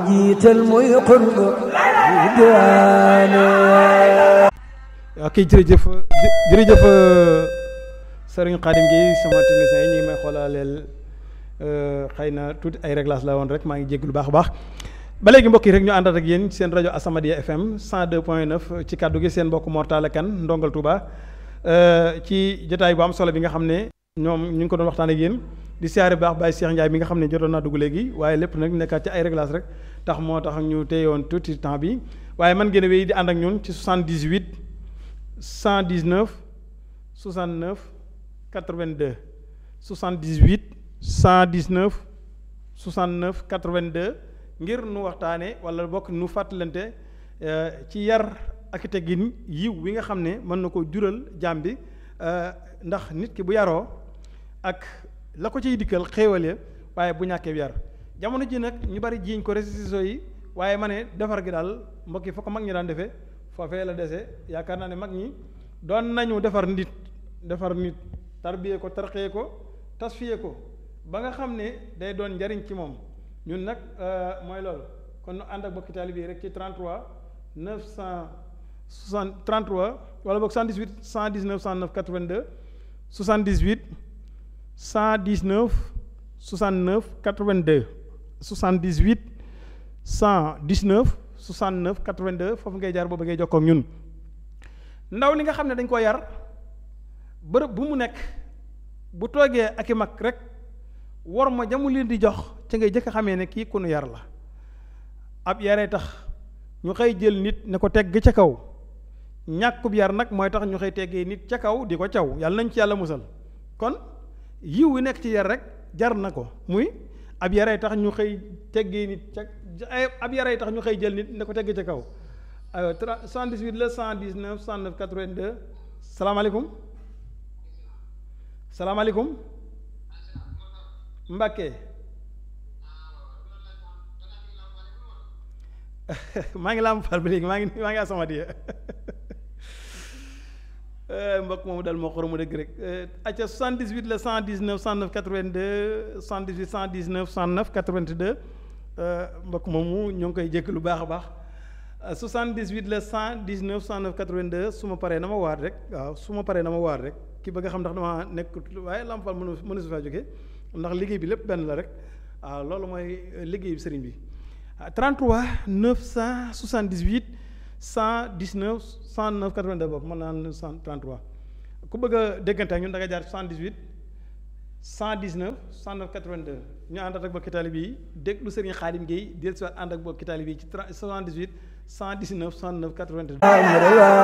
jiital muy xutba bu diwaane ok jërëjëf jërëjëf sëriñ Xaadim gi sama technicien yi ñu ngi may xoolaaleel xëy na tuuti ay réglage la woon rek maa ngi jégg lu baax a baax ba léegi mbokk yi rek ñu àndaat ak yéen seen rajo Asamadia FM 102.9 ci kàddu gi seen mbokk Mortala Kan ndongal Touba ci jotaay bu am solo bi nga xam ne ñoom ñu ngi ko doon waxtaan ak yéen di siyaare baax Baye Cheikh Ndiaye mi nga xam ne jotoon naa dugg léegi waaye lépp nag nekkaat ci ay réglage rek tax moo tax ñu téyewoon tuuti temps bi waaye man ngeen a wéy di ànd ak ñun ci 78 119 69 82 78 119 69 82 ngir nu waxtaane wala bokk nu fàttalante ci yar ak teggin yiw wi nga xam ne mën na ko jural jaam bi ndax nit ki bu yaroo ak la ko ciy dikkal xéewale waaye bu ñàkkee yar jamono ji nag ñu bari jiiñ ko réseaux yi waaye ma ne defar gi daal mbokk yi fa ko mag ñi daan defee foofee la dese yaakaar naa ne mag ñi doon nañu defar nit defar nit tarbiyee ko tarxee ko tasfiye ko ba nga xam ne day doon njariñ ci moom ñun nag mooy loolu kon nu ànd ak bokki taalibe yi rek ci 33 960 33 wala boog 118 119 109 82 78 119 69 82 78 119 69 82 foofu ngay jaar boobu ngay jokkoo ak ñun ndaw li nga xam ne dañ ko yar bërëb bu mu nekk bu toogee ak i mag rek war ma jamu leen di jox ci ngay jëkk xamee ne kii ku nu yar la ab yaree tax ñu xëy jël nit ne ko tegg ca kaw ñàkkub yar nag mooy tax ñu xëy teggee nit ca kaw di ko caw yàlla nañ ci yàlla musal kon yiw wi nekk ci yar rek jar na ko muy ab yaree tax ñu xëy teggee nit ca ab yaree tax ñu xëy jël nit ne ko tegg ca kaw aywa 78 la 119 109 82 salaamaaleykum salaamaaleykum Mbàkke maa ngi laam far ba léegi maa ngi maa ngi Asamadia mbokk moomu dal moo xoromu dëgg rek acca 78 la 119 109 82 78 119 109 82 mbokk moomu ñoo ngi koy jékk lu baax a baax 78 la 119 109 82 su ma paree na ma waat rek waaw su ma paree na ma waat rek ki bëgg a xam ndax dama nekk waaye Lamp Fall mënu mënu su faa jóge ndax liggéey bi lépp benn la rek waaw loolu mooy liggéey bi sëriñ bi 33 978 119 109 82 boobu mën naa 33 ku bëgg a déggante ak ñun da nga jaar 78 119 109 82 ñu àndat ak bokki taalibe yi déglu sëriñ Xaadim Guèye dellusiwaat ànd ak bokki taalibe yi ci 78 119 109 82